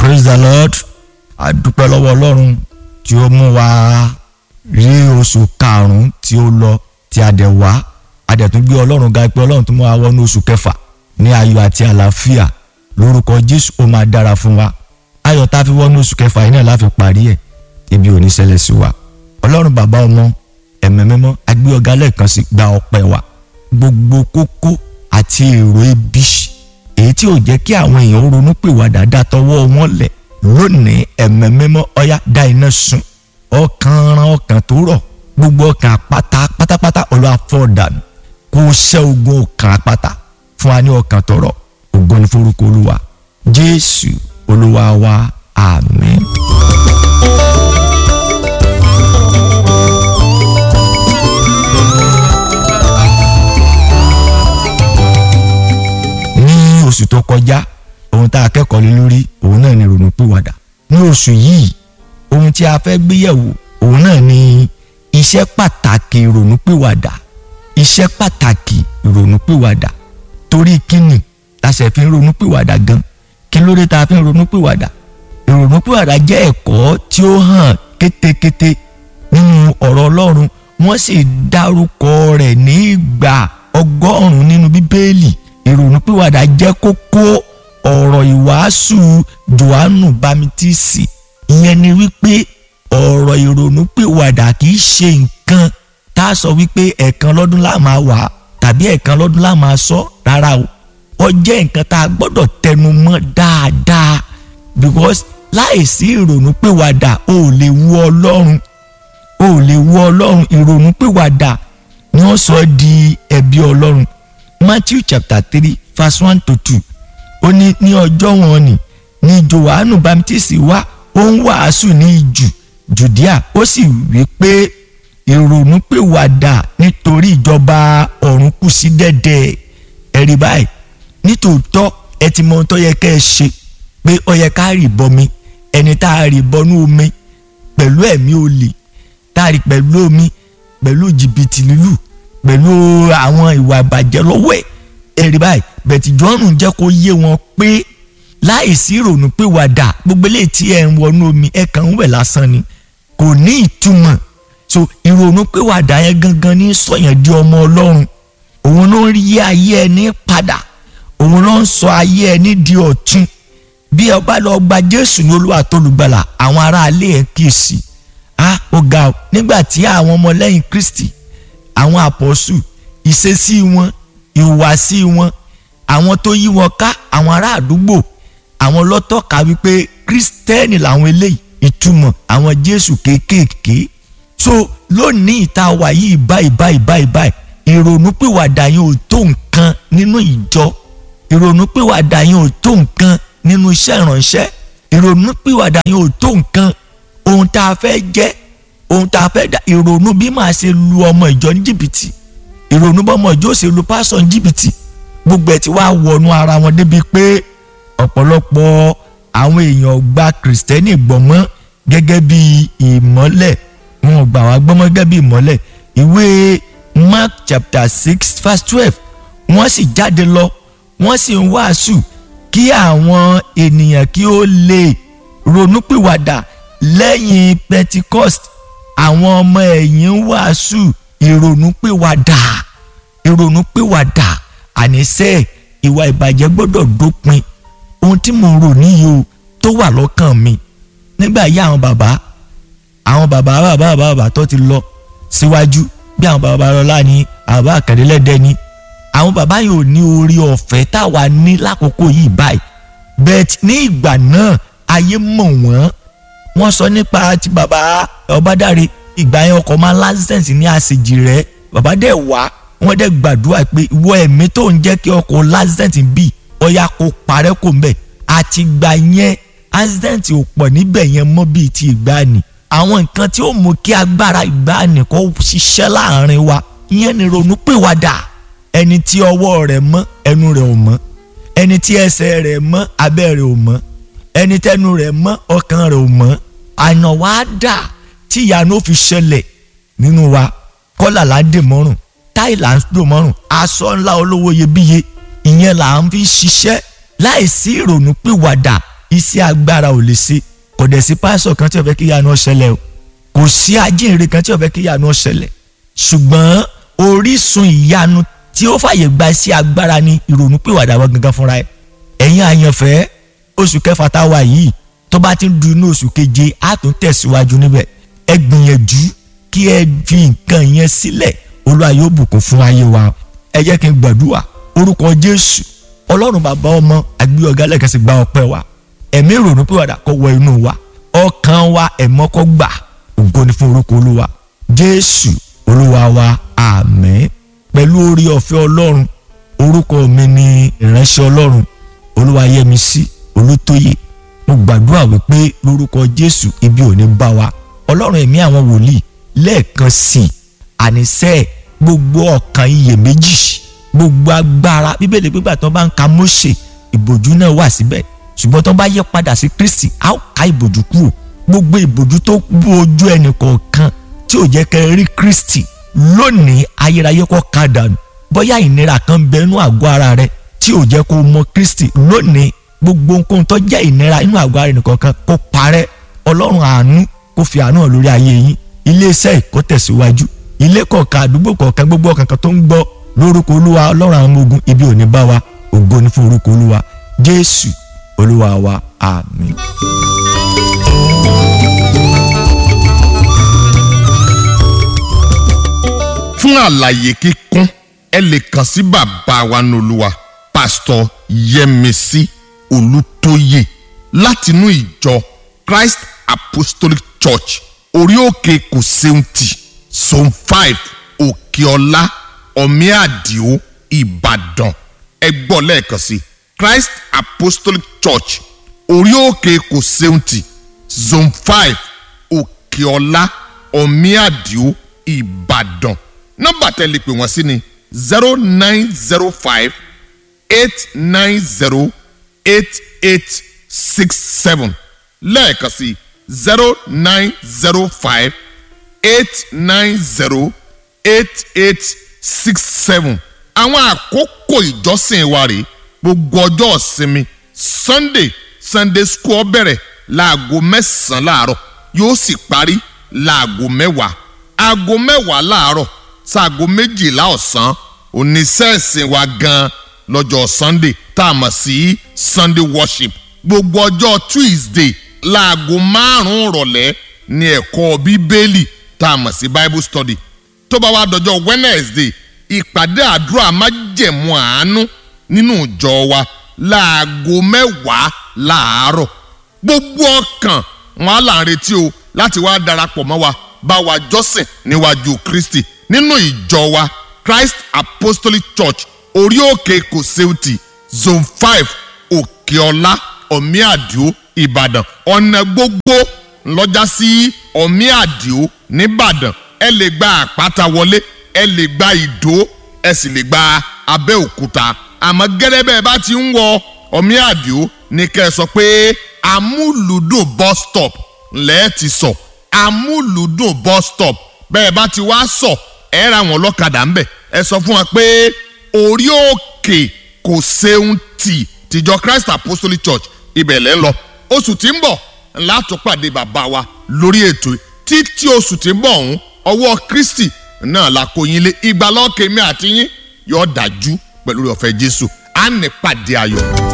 praise the lord a dúpẹ́ lọ́wọ́ ọlọ́run tí ó mú wa rí oṣù karùn-ún tí ó lọ tí a dẹ̀ wá a dẹ̀ tún gbé ọlọ́run ga pé ọlọ́run tún mú wa wọnú oṣù kẹfà ní ayọ̀ àti àlàáfíà lórúkọ jésù ó máa dára fún wa ayọ̀ tá a fi wọnú oṣù kẹfà yìí náà la fi parí ẹ̀ ibi ò ní ṣẹlẹ̀ sí wa ọlọ́run bàbá ọmọ ẹ̀mẹ́ mímọ́ agbé ọ̀gá lẹ́ẹ̀kan sí gba ọpẹ́ wa gbogbo kókó àti èrò ibi èyí tí ò jẹ́ kí àwọn èèyàn ronú pè wá dáadáa tọwọ́ wọn lẹ̀ lónìí ẹ̀mẹ́ mímọ́ ọ̀yá dá iná sun ọkàn ran ọkàn tó rọ̀ gbogbo ọkàn àpáta pátápátá ọlọ́ àfọ̀dànù kó ṣẹ́ ogun ọkàn àpáta fún wa ní ọkàn tó rọ̀ ògo ní forúkọ olúwa jésù olúwa wa àmín. ní oṣù tó kọjá ohun tá a kẹ́kọ̀ọ́ lé lórí òun náà ni ronúpìwàdà ní oṣù yìí ohun tí a fẹ́ gbéyẹ̀wò òun náà ni iṣẹ́ pàtàkì ìrònúpìwàdà iṣẹ́ pàtàkì ìrònúpìwàdà torí kíni la ṣe fi ń ronúpìwàdà gan kí ló dé tá a fi ń ronúpìwàdà ìrònúpìwàdà jẹ́ ẹ̀kọ́ tí ó hàn kétékété nínú ọ̀rọ̀ Ọlọ́run wọ́n sì dárúkọ rẹ̀ ní ìgbà ọgọ́rùn-ún nínú Bíbélì ìrònúpìwàdà jẹ́ kókó ọ̀rọ̀ ìwàásù Jòhánù Bámítísì ìyẹn ni wípé ọ̀rọ̀ ìrònúpìwàdà kì í ṣe nǹkan tá a sọ wípé ẹ̀ẹ̀kan lọ́dún la máa wà tàbí ẹ̀ẹ̀kan lọ́dún la máa sọ rárá o ó jẹ́ nǹkan tá a gbọ́dọ̀ tẹnu mọ́ dáadáa because láìsí ìrònúpìwàdà o ò lè wu Ọlọ́run o ò lè wu Ọlọ́run ìrònúpìwàdà ni wọ́n sọ di ẹ̀bi Ọlọ́run Matthew chapter three verse one to two ó ní ní ọjọ́ wọn ni ní Jòhánù Bámítísì wá ó ń wàásù ní ìjù Jùdíà ó sì wí pé ìrònúpìwàdà nítorí ìjọba ọ̀run kù sí dẹ̀dẹ̀ ẹ̀rí báyìí nítòótọ́ ẹ ti mọ ohun tó yẹ kẹ́ ẹ ṣe pé ó yẹ ká rì bọmi ẹni tá a rì bọnú omi pẹ̀lú ẹ̀mí olè tá a rì pẹ̀lú omi pẹ̀lú jìbìtì lílù pẹ̀lú àwọn ìwà ìbàjẹ́ lọ́wọ́ ẹ̀ ẹ̀rí báyìí bẹ̀tì jọ́nù jẹ́ kó yé wọn pé láìsí ìrònú pé wàdà gbogbo eléyìí tí ẹ̀ ń wọnú omi ẹ̀ kàn ń wẹ̀ lásán ni kò ní ìtumọ̀ so ìrònú pé wàdà yẹn gangan ní sọ̀yàn di ọmọ ọlọ́run òun ló ń rí ayé ẹni padà òun ló ń sọ ayé ẹni di ọ̀tun bí ẹ bá lọ gba jésù ní olúwa tó lùgbàlà àwọn aráalé ẹ kíyèsí ah ó ga ọ nígbà tí àwọn ọmọlẹ́yìn kristi àwọn àpọ̀sù ìṣesí wọn ìhùwàsí wọn àwọn tó yí wọn ká àwọn ará àdúgbò àwọn lọ́tọ̀ka wípé kírísítẹ́nì làwọn eléyìí ìtumọ̀ àwọn jésù kéékèèké so lónìí ìta wà yìí báyìí báyìí báyìí báyìí ìrònúpìwàdà yẹn ò tó nǹkan nínú ìjọ ìrònúpìwàdà yẹn ò tó nǹkan nínú iṣẹ́ ìránṣẹ́ ìrònúpìwàdà yẹn ò tó nǹkan ohun tá a fẹ́ jẹ́ ohun tá a fẹ́ dá ìrònú bí màá ṣe lu ọmọ ìjọ ní jìbìtì ìrònú bọ́mọ ìjọ ṣe lu pásọ̀ ní jìbìtì gbogbo ẹ̀ ti wá wọnú ara wọn débi pé ọ̀pọ̀lọpọ̀ àwọn èèyàn gba kìrìsìtẹ́nì gbọ́mọ́ gẹ́gẹ́ bí ìmọ́lẹ̀ wọn gbà wá gbọ́mọ́ gẹ́gẹ́ bí ìmọ́lẹ̀ ìwé Mark chapter six verse twelve wọ́n sì jáde lọ wọ́n sì ń wàásù kí àwọn ènìyàn kí ó lè ronúpìwàdà lẹ́yìn Pentecost àwọn ọmọ ẹ̀yìn ń wàásù ìrònúpìwàdà ìrònúpìwàdà àníṣe ìwà ìbàjẹ́ gbọ́dọ̀ dópin ohun tí mo rò níyì o tó wà lọ́kàn mi nígbà yí àwọn bàbá àwọn bàbá bàbá bàbá bàbá tó ti lọ síwájú bí àwọn bàbá lọ́la ní àwọn bàbá àkàndínlẹ́dẹ́ ní àwọn bàbá yìí ò ní orí ọ̀fẹ́ táwa ní lákòókò yìí báyìí bẹ́ẹ̀ ní ìgbà náà ayé mọ̀ wọ́n wọ́n sọ nípa ti bàbá ọbádáre ìgbà yẹn ọkọ̀ máa lásìsẹ̀nsì ní àṣejì rẹ̀ bàbá dẹ̀ wá wọ́n dẹ̀ gbàdúrà pé ìwọ ẹ̀mí tó ń jẹ́ kí ọkọ̀ lásìsẹ̀nsì bì ọ̀yà kó parẹ́ kò ń bẹ̀ àti ìgbà yẹn accident ò pọ̀ níbẹ̀ yẹn mọ́ bíi ti ìgbàanì àwọn nǹkan tí ó mú kí agbára ìgbàanì kó ṣiṣẹ́ láàrin wa ìyẹn ni ronúpìwàdà ẹni tí ọwọ́ rẹ̀ mọ́ ẹnu rẹ̀ ò mọ́ ẹni tí ẹsẹ̀ rẹ̀ mọ́ abẹ́ rẹ̀ ò mọ́ ẹni tẹ́nu rẹ̀ mọ́ ọkàn rẹ̀ ò mọ́ àná wa dà tí ìyanu fi ṣẹlẹ̀ nínú wa kọ́là là ń dè mọ́rùn táì là ń dò mọ́rùn aṣọ ńlá olówó iyebíye ìyẹn là ń fi ṣiṣẹ́ láìsí ìrònú pìwàdà iṣẹ́ agbára ò lè ṣe kò dẹ̀ sí pásọ̀ kan tí ó fẹ́ kí ìyanu ó ṣẹlẹ̀ o kò sí ajínrere kan tí ó fẹ́ kí ìyanu ó ṣẹlẹ̀ ṣùgbọ́n orísun ìyanu tí ó fàyè gba iṣẹ́ agbára ni ìrònú pìwàdà wọn gangan fúnra ẹ̀ ẹ̀yin àyànfẹ́ oṣù kẹfà tá a wà yìí tó bá ti ń du inú oṣù keje á tún tẹ̀síwájú níbẹ̀ ẹ gbìyànjú kí ẹ fi nǹkan yẹn sílẹ̀ olúwa yóò bùkún fún ayé wa ẹ jẹ́ kí n gbàdúrà orúkọ jésù ọlọ́run bàbá ọmọ àgbé ọ̀gá lẹ́kẹ̀sì gba ọpẹ́ wa ẹ̀mí ìrònú pìwàdà kó wọ inú wa ọkàn wa ẹ̀mọ́ kó gbà ògo ni fún orúkọ olúwa jésù olúwa wa àmín pẹ̀lú orí ọ̀fẹ́ ọlọ́run orúkọ mi ni ìránṣẹ́ ọlọ́run olúwayẹmísí olútóyè mo gbàdúrà wípé lórúkọ jésù ibi ò ní bá wa ọlọ́run ẹ̀mí àwọn wòlíì lẹ́ẹ̀kan sí i àníṣe gbogbo ọkàn iyèméjì gbogbo agbára bíbélì gbígbà tó bá ń ka mósè ìbòjú náà wà síbẹ̀ ṣùgbọ́n tó bá yẹ padà sí kristi a ó ká ìbòjú kúrò gbogbo ìbòjú tó bú ojú ẹnì kọ̀ọ̀kan tí ò jẹ́ kẹ́ rí kristi lónìí ayérayé kọ́ ká dànù bóyá ìnira kan bẹ inú àgọ́ ara rẹ tí ò jẹ́ kó mọ kristi lónìí gbogbo nǹkan tó jẹ́ ìnira inú àgọ́ ara ẹnìkan kan kó parẹ́ ọlọ́run àánú kó fi àánú hàn lórí ayé yín iléeṣẹ́ ìkó tẹ̀síwájú ilé kọ̀ọ̀kan àdúgbò kọ̀ọ̀kan gbogbo ọ̀kan kan tó ń gbọ́ lórúkọ olúwa ọlọ́run àwọn ọmọ ogun ibi ò ní bá wa ògo ni fún orúkọ olúwa jésù olúwa wa àmín. fún àlàyé kíkún ẹ lè kàn sí bàbá wa nolúwa pásítọ̀ yẹmísí olùtóyè látinú ìjọ christ apostolic church orí òkè kòsẹ́ùntì zone five òkèọlá ọ̀míàdìó ìbàdàn ẹ gbọ́ lẹ́ẹ̀kan sí christ apostolic church orí òkè kòsẹ́ùntì zone five òkèọlá ọ̀míàdìó ìbàdàn nọ́mbà tẹ́ lè pè wọ́n sí ni zero nine zero five eight nine zero eight eight six seven lẹ́ẹ̀kan sí zero nine zero five eight nine zero eight eight six seven àwọn àkókò ìjọsìn wa rèé gbogbo ọjọ́ ìsinmi sunday sunday school bẹ̀rẹ̀ láago mẹ́sàn-án láàárọ̀ yóò sì parí láago mẹ́wàá aago mẹ́wàá láàárọ̀ sáago méjìlá ọ̀sán oníṣẹ́ẹ̀sìn wa gan lọ́jọ́ sunday tá a mọ̀ sí sunday worship gbogbo ọjọ́ tuesday láago márùn-ún rọ̀lẹ́ ní ẹ̀kọ́ bíbélì tá a mọ̀ sí bible study tó bá wá dọjọ́ wednesday ìpàdé àdúrà májẹ̀mú àánú nínú ìjọ wa láago mẹ́wàá láàárọ̀ gbogbo ọkàn wọn á là ń retí o láti wá darapọ̀ mọ́ wa bá wa jọ́sìn níwájú kristi nínú ìjọ wa christ apostolic church orí òkè kòsẹ́ùtì zone five òkèọlá ọ̀míàdìó ìbàdàn ọ̀nà gbogbo ńlọ́jà sí ọ̀míàdìó nìbàdàn ẹ lè gba àpáta wọlé ẹ lè gba ìdó ẹ sì lè gba abẹ́òkúta àmọ́ gẹ́gẹ́ bẹ́ẹ̀ bá ti ń wọ ọ̀míàdìó ní kẹ́ ẹ sọ pé amúlùdùn bus stop lẹ́ẹ̀ ti sọ amúlùdùn bus stop bẹ́ẹ̀ bá ti wá sọ ẹ ra wọn lọ́kadà ńbẹ̀ ẹ sọ fún wa pé orí òkè kò ṣeun tì tìjọ christ apostolic church ibẹ̀ lẹ́ ń lọ oṣù tí ń bọ̀ látún pàdé bàbá wa lórí ètò títí oṣù tí ń bọ̀ ọ̀hún ọwọ́ kristi náà la kó yín lé ìgbàlọ́kèémí àti yín yóò dájú pẹ̀lú ọ̀fẹ́ jésù á ní pàdé ayọ̀.